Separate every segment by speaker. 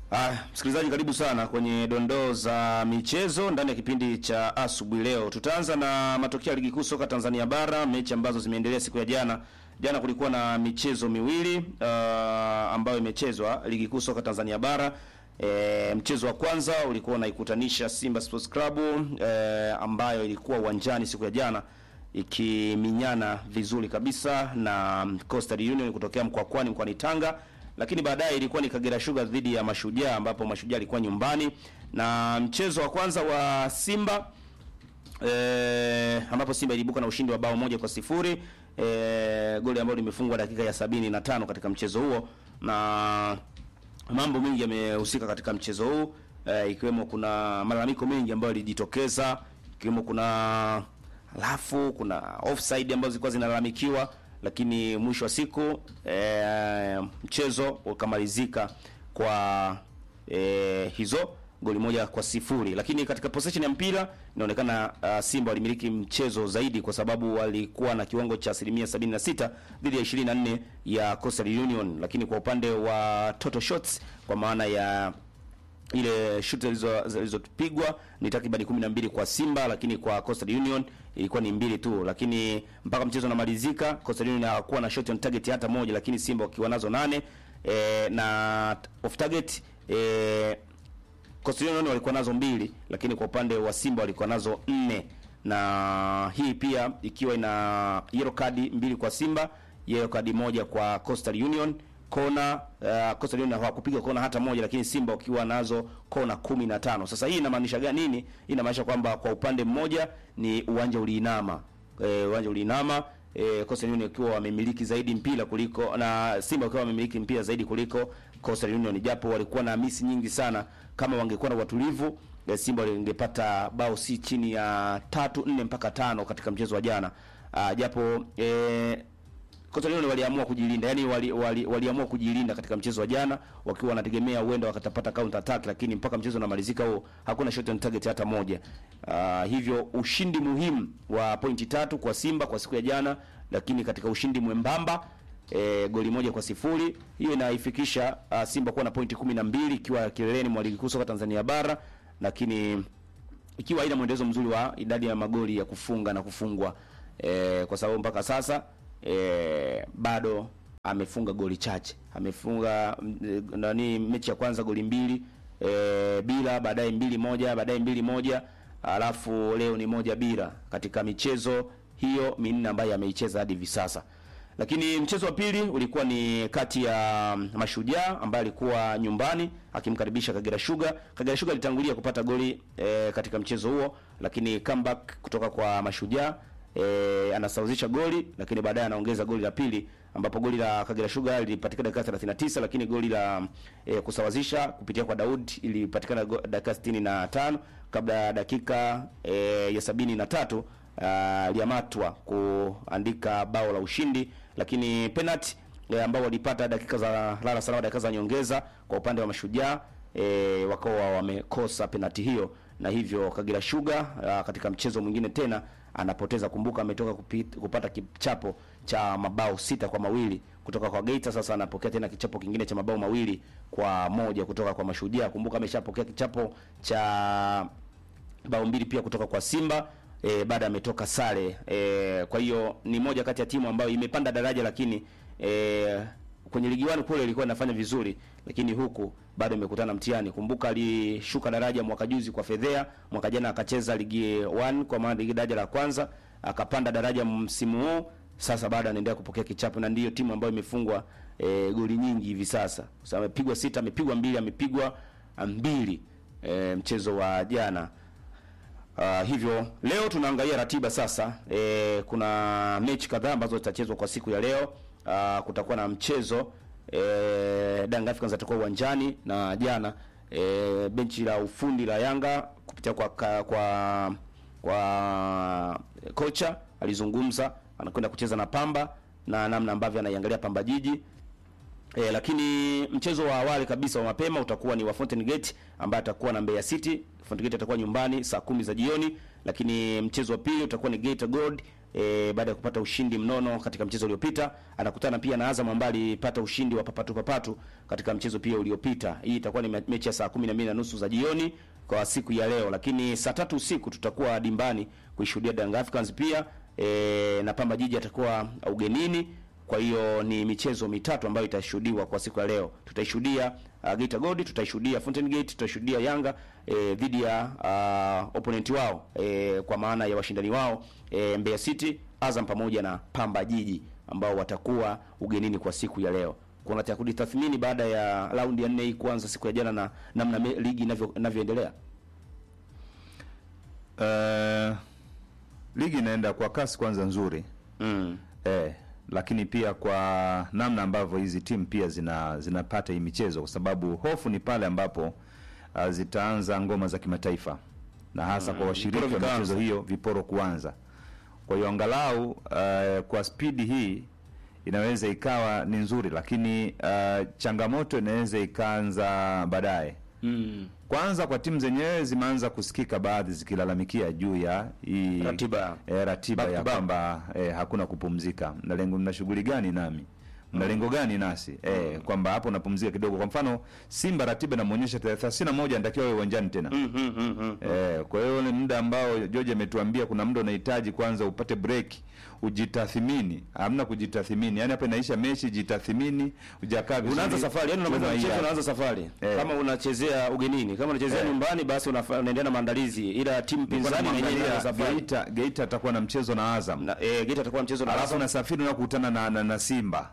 Speaker 1: Ah, msikilizaji karibu sana kwenye dondoo za michezo ndani ya kipindi cha asubuhi leo. Tutaanza na matokeo ya ligi kuu soka Tanzania bara, mechi ambazo zimeendelea siku ya jana. Jana kulikuwa na michezo miwili uh, ambayo imechezwa ligi kuu soka Tanzania bara. E, mchezo wa kwanza ulikuwa unaikutanisha Simba Sports Club e, ambayo ilikuwa uwanjani siku ya jana ikiminyana vizuri kabisa na Coastal Union kutokea Mkwakwani mkoani Tanga lakini baadaye ilikuwa ni Kagera Sugar dhidi ya Mashujaa ambapo Mashujaa alikuwa nyumbani na mchezo wa kwanza wa Simba e, ambapo Simba ilibuka na ushindi wa bao moja kwa sifuri e, goli ambalo limefungwa dakika ya sabini na tano katika mchezo huo na mambo mengi yamehusika katika mchezo huu e, ikiwemo kuna malalamiko mengi ambayo yalijitokeza ikiwemo kuna alafu kuna offside ambazo zilikuwa zinalalamikiwa lakini mwisho wa siku e, mchezo ukamalizika kwa e, hizo goli moja kwa sifuri. Lakini katika possession ya mpira inaonekana uh, Simba walimiliki mchezo zaidi kwa sababu walikuwa na kiwango cha asilimia 76 dhidi ya 24 ya Coastal Union, lakini kwa upande wa total shots kwa maana ya ile shoot zilizopigwa ni takriban 12 kwa Simba, lakini kwa Coastal Union ilikuwa ni mbili tu, lakini mpaka mchezo unamalizika Coastal Union hawakuwa na shot on target hata moja, lakini Simba wakiwa nazo nane e, na off target e, Coastal Union walikuwa nazo mbili, lakini kwa upande wa Simba walikuwa nazo nne, na hii pia ikiwa ina yellow card mbili kwa Simba, yellow card moja kwa Coastal Union kona uh, Coastal Union hawakupiga kona hata moja, lakini Simba wakiwa nazo kona kumi na tano. Sasa hii inamaanisha gani? Nini? Hii inamaanisha kwamba kwa upande mmoja ni uwanja uliinama, e, uwanja uliinama e, Coastal Union wakiwa wamemiliki zaidi mpira kuliko na Simba wakiwa wamemiliki mpira zaidi kuliko Coastal Union, japo walikuwa na misi nyingi sana. Kama wangekuwa na watulivu e, Simba wangepata bao si chini ya tatu nne mpaka tano katika mchezo wa jana. Uh, japo e, Coastal Union waliamua kujilinda, yani wali, wali, waliamua kujilinda katika mchezo wa jana wakiwa wanategemea huenda wakatapata counter attack, lakini mpaka mchezo unamalizika huo hakuna shot on target hata moja. Uh, hivyo ushindi muhimu wa pointi tatu kwa Simba kwa siku ya jana, lakini katika ushindi mwembamba e, goli moja kwa sifuri hiyo inaifikisha uh, Simba kuwa na pointi kumi na mbili ikiwa kileleni mwa ligi kuu soka Tanzania bara, lakini ikiwa haina mwendelezo mzuri wa idadi ya magoli ya kufunga na kufungwa e, kwa sababu mpaka sasa e, bado amefunga goli chache. Amefunga nani mechi ya kwanza goli mbili e, bila, baadaye mbili moja, baadaye mbili moja, alafu leo ni moja bila katika michezo hiyo minne ambayo ameicheza hadi hivi sasa. Lakini mchezo wa pili ulikuwa ni kati ya Mashujaa ambaye alikuwa nyumbani akimkaribisha Kagera Sugar. Kagera Sugar alitangulia kupata goli e, katika mchezo huo, lakini comeback kutoka kwa Mashujaa e, anasawazisha goli lakini baadaye anaongeza goli la pili ambapo goli la Kagera Sugar lilipatikana dakika 39 lakini goli la e, kusawazisha kupitia kwa Daud ilipatikana dakika 65 kabla ya dakika e, ya sabini na tatu aliamatwa kuandika bao la ushindi, lakini penalty e, ambao walipata dakika za lala salama, dakika za nyongeza kwa upande wa Mashujaa e, wakawa wamekosa penalty hiyo na hivyo Kagera Sugar a, katika mchezo mwingine tena anapoteza. Kumbuka ametoka kupit, kupata kichapo cha mabao sita kwa mawili kutoka kwa Geita. Sasa anapokea tena kichapo kingine cha mabao mawili kwa moja kutoka kwa Mashujaa. Kumbuka ameshapokea kichapo cha bao mbili pia kutoka kwa Simba e, baada ametoka sare e, kwa hiyo ni moja kati ya timu ambayo imepanda daraja, lakini e, kwenye ligi wani kule ilikuwa inafanya vizuri, lakini huku bado imekutana mtihani. Kumbuka alishuka daraja mwaka juzi kwa Fedhea, mwaka jana akacheza ligi 1 kwa maana ligi daraja la kwanza, akapanda daraja msimu huu. Sasa bado anaendelea kupokea kichapo, na ndiyo timu ambayo imefungwa e, goli nyingi hivi sasa. Sasa amepigwa sita, amepigwa mbili, amepigwa mbili e, mchezo wa jana. Uh, hivyo leo tunaangalia ratiba sasa. E, kuna mechi kadhaa ambazo zitachezwa kwa siku ya leo. Uh, kutakuwa na mchezo e, Young Africans atakuwa uwanjani na jana e, benchi la ufundi la Yanga kupitia kwa kwa kwa kocha alizungumza, anakwenda kucheza na Pamba na namna ambavyo anaiangalia Pamba Jiji. E, lakini mchezo wa awali kabisa wa mapema utakuwa ni wa Fountain Gate ambaye atakuwa na Mbeya City. Fountain Gate atakuwa nyumbani saa kumi za jioni, lakini mchezo wa pili utakuwa ni Geita Gold e, baada ya kupata ushindi mnono katika mchezo uliopita. Anakutana pia na Azam ambaye alipata ushindi wa papatu papatu katika mchezo pia uliopita. Hii itakuwa ni me- mechi ya saa 12 na nusu za jioni kwa siku ya leo, lakini saa tatu usiku tutakuwa dimbani kuishuhudia Young Africans pia e, na Pamba Jiji atakuwa ugenini. Kwa hiyo ni michezo mitatu ambayo itashuhudiwa kwa siku ya leo. Tutaishuhudia uh, Geita Gold, tutaishuhudia Fountain Gate, tutaishuhudia Yanga eh, dhidi ya uh, opponent wao eh, kwa maana ya washindani wao eh, Mbeya City, Azam pamoja na Pamba Jiji ambao watakuwa ugenini kwa siku ya leo. Kuna cha kujitathmini baada ya raundi ya nne hii kuanza siku ya jana na namna me- ligi inavyo inavyoendelea.
Speaker 2: Eh, ligi inaenda kwa kasi kwanza nzuri
Speaker 1: Mm.
Speaker 2: eh, lakini pia kwa namna ambavyo hizi timu pia zina zinapata hii michezo, kwa sababu hofu ni pale ambapo uh, zitaanza ngoma za kimataifa na hasa kwa washiriki
Speaker 1: viporo
Speaker 2: wa
Speaker 1: vikaanza.
Speaker 2: michezo hiyo viporo kuanza. Kwa hiyo angalau uh, kwa spidi hii inaweza ikawa ni nzuri, lakini uh, changamoto inaweza ikaanza baadaye.
Speaker 1: Mm.
Speaker 2: Kwanza kwa timu zenyewe zimeanza kusikika baadhi zikilalamikia juu ya hii
Speaker 1: Ratiba.
Speaker 2: e, ratiba
Speaker 1: Back to
Speaker 2: ya
Speaker 1: back.
Speaker 2: kwamba e, hakuna kupumzika. Mna lengo mna shughuli gani nami? Mna lengo gani nasi? E, kwamba hapo unapumzika kidogo. Kwa mfano Simba ratiba inamuonyesha tarehe 31 anatakiwa awe uwanjani tena.
Speaker 1: Mm, mm, mm, mm.
Speaker 2: Eh, kwa hiyo ule muda ambao George ametuambia kuna muda unahitaji kwanza upate break, ujitathimini. Hamna kujitathimini. Yaani hapa inaisha mechi jitathimini, hujakaa vizuri.
Speaker 1: Unaanza safari, yani unamaliza
Speaker 2: Chuma hii
Speaker 1: mchezo
Speaker 2: hapa.
Speaker 1: unaanza safari.
Speaker 2: Eh.
Speaker 1: Kama unachezea ugenini, kama unachezea
Speaker 2: Eh.
Speaker 1: nyumbani basi unafa- unaendelea na maandalizi. Ila timu
Speaker 2: Nilikuwa
Speaker 1: pinzani na yenyewe inaanza
Speaker 2: namwangalia
Speaker 1: safari.
Speaker 2: Geita, Geita atakuwa na mchezo na Azam.
Speaker 1: Na eh, Geita atakuwa mchezo na
Speaker 2: alafu
Speaker 1: Azam.
Speaker 2: unasafiri unakutana na, na, na Simba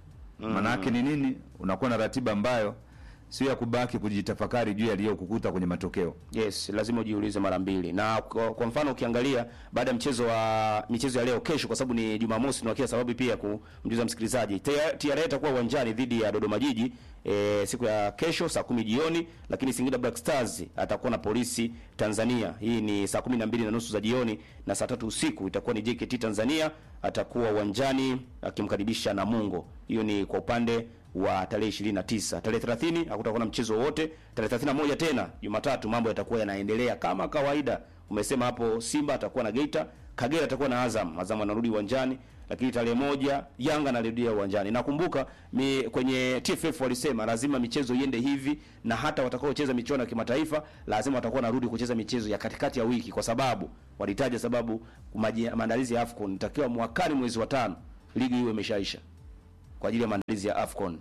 Speaker 2: manake ni nini? Unakuwa na ratiba ambayo sio ya kubaki kujitafakari juu yaliyokukuta kwenye matokeo.
Speaker 1: Yes, lazima ujiulize mara mbili. Na kwa, kwa mfano ukiangalia baada ya mchezo wa michezo ya leo kesho, kwa sababu ni Jumamosi, na kila sababu pia kumjuza msikilizaji, TRA itakuwa uwanjani dhidi ya Dodoma Jiji e, siku ya kesho saa kumi jioni, lakini Singida Black Stars atakuwa na Polisi Tanzania. Hii ni saa kumi na mbili na nusu za jioni, na saa tatu usiku itakuwa ni JKT Tanzania atakuwa uwanjani akimkaribisha Namungo. Hiyo ni kwa upande wa tarehe 29. Tarehe 30 hakutakuwa na mchezo wowote. Tarehe 31 tena Jumatatu mambo yatakuwa yanaendelea kama kawaida. Umesema hapo Simba atakuwa na Geita, Kagera atakuwa na Azam. Azam anarudi uwanjani, lakini tarehe moja Yanga anarudia uwanjani. Nakumbuka mi, kwenye TFF walisema lazima michezo iende hivi na hata watakaocheza michuano ya kimataifa lazima watakuwa narudi kucheza michezo ya katikati ya wiki kwa sababu walitaja sababu maji- maandalizi ya AFCON nitakiwa mwakani mwezi wa tano ligi iwe imeshaisha kwa ajili ya maandalizi ya AFCON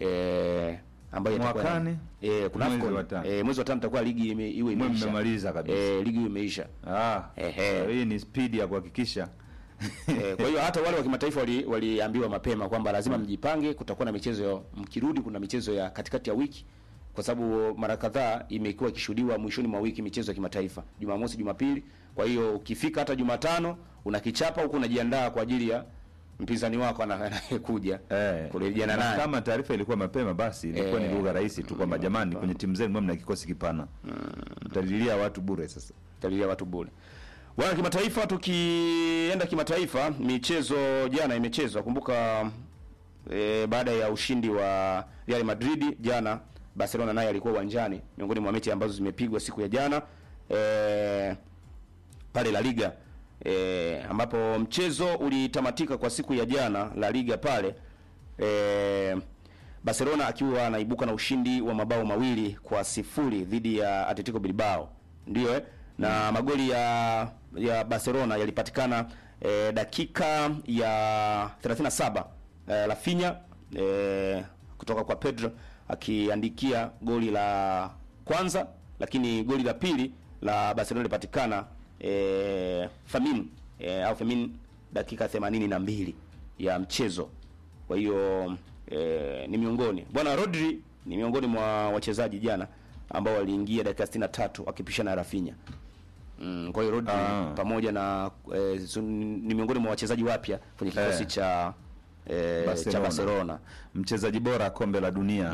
Speaker 1: eh, ambayo itakuwa
Speaker 2: Mwakani?
Speaker 1: eh, kuna
Speaker 2: Mwezi
Speaker 1: AFCON
Speaker 2: wa tano.
Speaker 1: eh, mwezi wa tano itakuwa ligi ime, iwe
Speaker 2: Mwe
Speaker 1: imeisha
Speaker 2: mmemaliza kabisa.
Speaker 1: eh, ligi iwe imeisha
Speaker 2: Ah,
Speaker 1: Ehe.
Speaker 2: hii ni spidi ya kuhakikisha
Speaker 1: eh, kwa hiyo hata wale wa kimataifa wali- waliambiwa mapema kwamba lazima mjipange, kutakuwa na michezo ya- mkirudi, kuna michezo ya katikati ya wiki, kwa sababu mara kadhaa imekuwa ikishuhudiwa mwishoni mwa wiki michezo ya kimataifa, Jumamosi, Jumapili. Kwa hiyo ukifika hata Jumatano unakichapa huku unajiandaa kwa ajili ya mpinzani wako ana- anayekuja
Speaker 2: Eh,
Speaker 1: kurejeana
Speaker 2: na
Speaker 1: naye.
Speaker 2: kama taarifa ilikuwa mapema basi ilikuwa
Speaker 1: Eh.
Speaker 2: ni lugha rahisi tu kwamba jamani, kwenye timu zenu mwe mna kikosi kipana, mtalilia watu bure. Sasa
Speaker 1: talilia watu bure. Bwana kimataifa, tukienda kimataifa, michezo jana imechezwa. Kumbuka e, baada ya ushindi wa Real Madrid jana, Barcelona naye alikuwa uwanjani, miongoni mwa mechi ambazo zimepigwa siku ya jana e, pale La Liga e, ambapo mchezo ulitamatika kwa siku ya jana La Liga pale e, Barcelona akiwa anaibuka na ushindi wa mabao mawili kwa sifuri dhidi ya Atletico Bilbao, ndio eh? na magoli ya ya Barcelona yalipatikana e, dakika ya 37 e, Rafinha e, kutoka kwa Pedro akiandikia goli la kwanza, lakini goli la pili la Barcelona lilipatikana e, Famin e, au Famin dakika 82 ya mchezo. Kwa hiyo e, ni miongoni bwana Rodri ni miongoni mwa wachezaji jana ambao waliingia dakika 63 wakipishana na Rafinha. Mm, kwa hiyo Rodri
Speaker 2: Ah.
Speaker 1: pamoja na e, su- ni miongoni mwa wachezaji wapya kwenye kikosi
Speaker 2: Eh.
Speaker 1: cha e, cha
Speaker 2: Barcelona.
Speaker 1: Barcelona.
Speaker 2: mchezaji bora kombe la dunia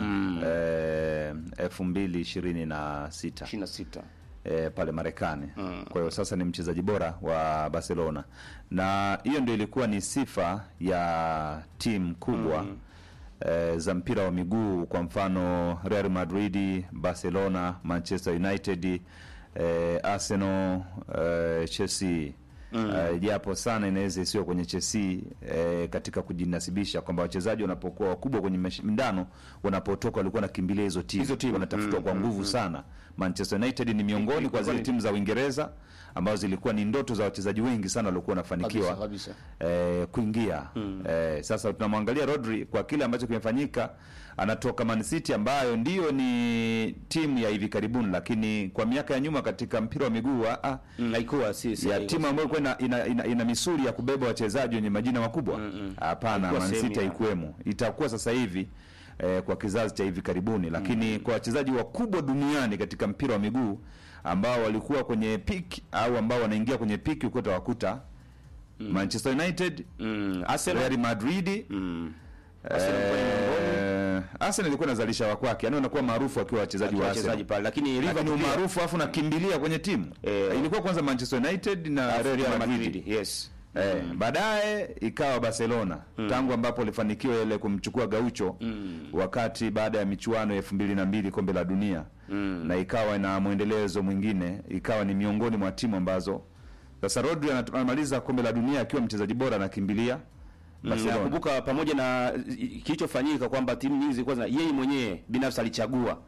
Speaker 2: eh, elfu mbili ishirini na sita
Speaker 1: 26.
Speaker 2: eh, pale Marekani. Kwa hiyo sasa ni mchezaji bora wa Barcelona, na hiyo ndio ilikuwa ni sifa ya timu kubwa eh, za mpira wa miguu, kwa mfano Real Madrid, Barcelona, Manchester United, eh, Arsenal, eh, Chelsea Eh, japo sana inaweza isiwe kwenye Chelsea eh, katika kujinasibisha kwamba wachezaji wanapokuwa wakubwa kwenye mashindano wanapotoka walikuwa wanakimbilia hizo timu
Speaker 1: Hizo timu.
Speaker 2: wanatafutwa kwa nguvu sana. Manchester United ni miongoni kwa zile timu za Uingereza ambazo zilikuwa ni ndoto za wachezaji wengi sana waliokuwa wanafanikiwa
Speaker 1: Kabisa,
Speaker 2: eh, kuingia eh, sasa tunamwangalia Rodri kwa kile ambacho kimefanyika, anatoka Man City ambayo ndiyo ni timu ya hivi karibuni, lakini kwa miaka ya nyuma katika mpira wa miguu ah, ah,
Speaker 1: Mm, haikuwa si, si
Speaker 2: ya
Speaker 1: haikuwa.
Speaker 2: timu ambayo ilikuwa ina, ina, ina, ina misuli ya kubeba wachezaji wenye majina makubwa hapana,
Speaker 1: Haikuwa
Speaker 2: Man
Speaker 1: sehemu
Speaker 2: City
Speaker 1: ya-
Speaker 2: haikuwemo. Itakuwa sasa hivi eh, kwa kizazi cha hivi karibuni, lakini kwa wachezaji wakubwa duniani katika mpira wa miguu ambao walikuwa kwenye peak au ambao wanaingia kwenye peak, uko utawakuta Manchester United,
Speaker 1: Mm, Arsenal
Speaker 2: Real Madrid
Speaker 1: mm. Arsenal ilikuwa ni miongoni
Speaker 2: eh, Arsenal ilikuwa inazalisha wa kwake, yani wanakuwa maarufu wakiwa wachezaji
Speaker 1: wa
Speaker 2: wa
Speaker 1: wachezaji
Speaker 2: Arsenal
Speaker 1: pale lakini
Speaker 2: lakini
Speaker 1: Liverpool pia-
Speaker 2: umaarufu afu nakimbilia kwenye timu
Speaker 1: Eh.
Speaker 2: ilikuwa kwanza Manchester United na
Speaker 1: Alafu
Speaker 2: Real
Speaker 1: Real
Speaker 2: Madrid
Speaker 1: Madrid, yes
Speaker 2: Eh, baadaye ikawa Barcelona tangu ambapo alifanikiwa ile kumchukua Gaucho wakati baada ya michuano ya elfu mbili na mbili kombe la dunia na ikawa na mwendelezo mwingine, ikawa ni miongoni mwa timu ambazo sasa Rodri anat- anamaliza kombe la dunia akiwa mchezaji bora anakimbilia
Speaker 1: Mm,
Speaker 2: Barcelona.
Speaker 1: nakumbuka pamoja na i- kilichofanyika kwamba timu nyingi zilikuwa zina yeye mwenyewe binafsi alichagua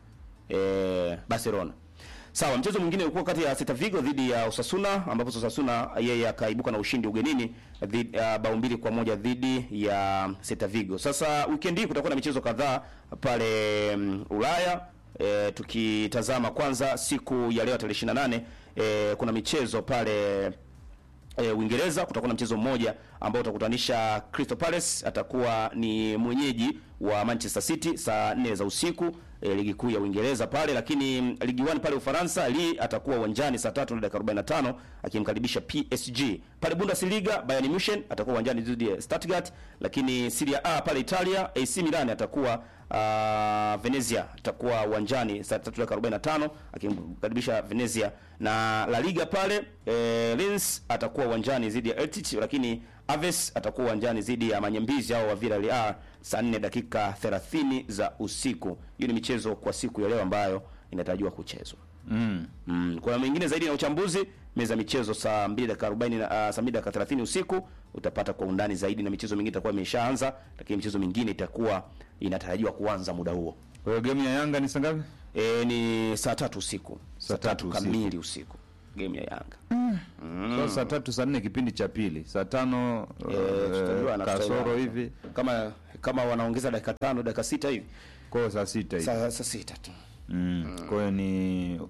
Speaker 1: eh, Barcelona. Sawa, mchezo mwingine ulikuwa kati ya Celta Vigo dhidi ya Osasuna ambapo Osasuna yeye akaibuka na ushindi ugenini dhidi uh, bao mbili kwa moja dhidi ya Celta Vigo. Sasa weekend hii kutakuwa na michezo kadhaa pale mm, Ulaya. E, tukitazama kwanza siku ya leo tarehe 28 e, kuna michezo pale e, Uingereza kutakuwa na mchezo mmoja ambao utakutanisha Crystal Palace atakuwa ni mwenyeji wa Manchester City saa 4 za usiku e, ligi kuu ya Uingereza pale, lakini mm, ligi 1 pale Ufaransa Lille atakuwa uwanjani saa 3 na dakika 45 akimkaribisha PSG. Pale Bundesliga Bayern Munich atakuwa uwanjani dhidi ya Stuttgart, lakini Serie A pale Italia AC Milan atakuwa uh, Venezia atakuwa uwanjani saa 3 dakika 45 akimkaribisha Venezia na La Liga pale eh, Lens atakuwa uwanjani dhidi ya Eltic, lakini Aves atakuwa uwanjani dhidi ya Manyambizi au wa Villarreal saa 4 dakika 30 za usiku. Hiyo ni michezo kwa siku ya leo ambayo inatarajiwa kuchezwa.
Speaker 2: Mm.
Speaker 1: Mm, kuna mengine zaidi na uchambuzi meza ya michezo saa 2 dakika 40 na uh, saa 2 dakika 30 usiku utapata kwa undani zaidi, na michezo mingine itakuwa imeshaanza, lakini michezo mingine itakuwa inatarajiwa kuanza muda huo.
Speaker 2: Kwa hiyo game ya Yanga ni saa ngapi?
Speaker 1: E, ni saa tatu usiku
Speaker 2: Saa tatu usiku.
Speaker 1: kamili usiku game ya Yanga.
Speaker 2: Sasa saa tatu saa nne kipindi cha pili, saa tano
Speaker 1: Eh, tutajua
Speaker 2: eh,
Speaker 1: na
Speaker 2: kasoro
Speaker 1: tutaelewa.
Speaker 2: hivi,
Speaker 1: kama kama wanaongeza dakika tano dakika sita hivi
Speaker 2: kwa hiyo saa sita hivi.
Speaker 1: saa saa sita tu.
Speaker 2: Mm. Kwa hiyo ni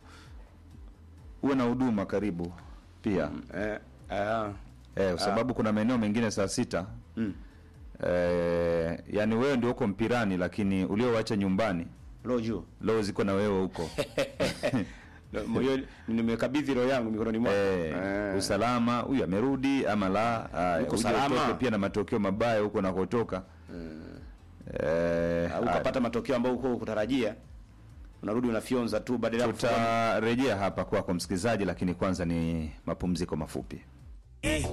Speaker 2: uwe na huduma karibu pia
Speaker 1: Eh, ah,
Speaker 2: eh, kwa sababu kuna maeneo mengine saa sita
Speaker 1: mm.
Speaker 2: eh, yani wewe ndio uko mpirani, lakini uliowacha nyumbani
Speaker 1: Roho juu.
Speaker 2: leo ziko na wewe huko
Speaker 1: Moyo nimekabidhi roho yangu mikononi mwako.
Speaker 2: eh,
Speaker 1: Eh.
Speaker 2: usalama, huyu amerudi ama la, ah,
Speaker 1: Uko
Speaker 2: uje
Speaker 1: salama.
Speaker 2: utoke pia na matokeo mabaya huko nakotoka eh,
Speaker 1: Au ukapata matokeo ambayo uko kutarajia unarudi unafyonza tu badala ya kufanya
Speaker 2: tutarejea hapa kwako msikilizaji, lakini kwanza ni mapumziko mafupi.
Speaker 3: Eh,